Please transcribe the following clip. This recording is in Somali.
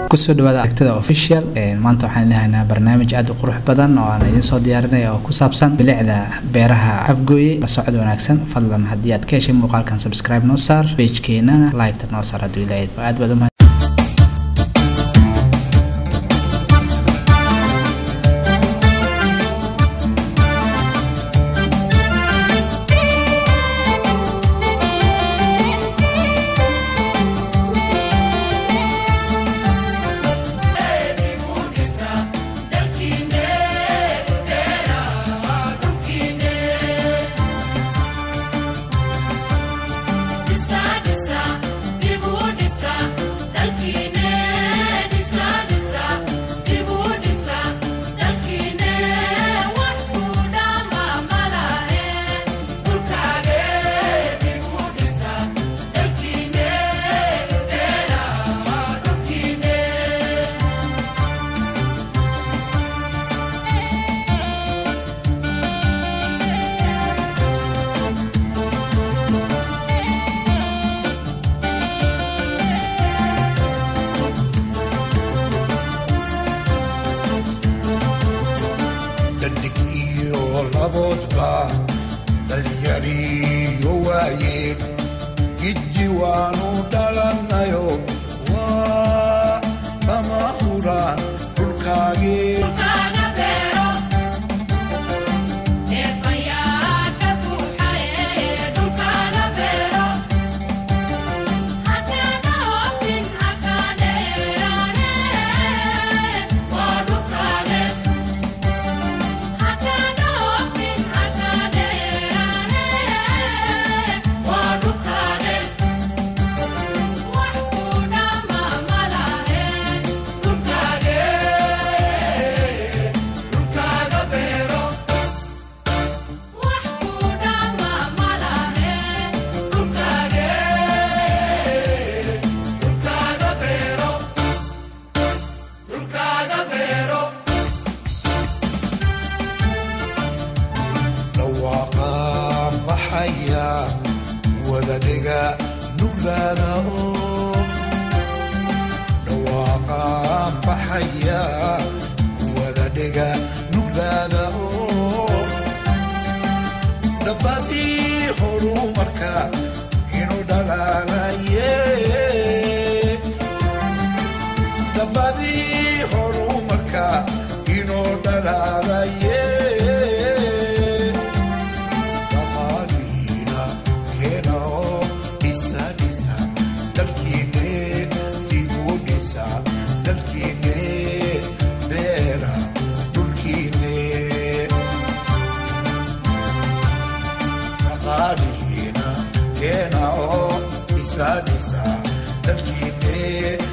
kusoo dhawaada aragtida official maanta waxaan idin haynaa barnaamij aad u qurux badan oo aan idiin soo diyaarinaya oo ku saabsan bilicda beeraha afgooye la socod wanaagsan fadlan haddii aad ka heshay muuqaalkan subscribe noo saar pagekeenana liketa noo saar hadduu ilaahay aad baad umahad dhadig iyo laboodba dhalinyariyo waayeen gidji waanu dhalanayo waa kama huraan dhulkaagee dhawaaqa baxaya wadadhiga nuglaada oo dhawaaqa baxaya wadadhiga nuglaada oo dhabbadii horumarka inuu dhalaalaye dhabbadii horumarka inuu dhalaalaye dhaqaalihiina keena oo dhisa dhisa dalkiine dib u dhisa dalkiine beera dhulkiine dhaqaalihiina keena oo dhisa dhisa dalkiine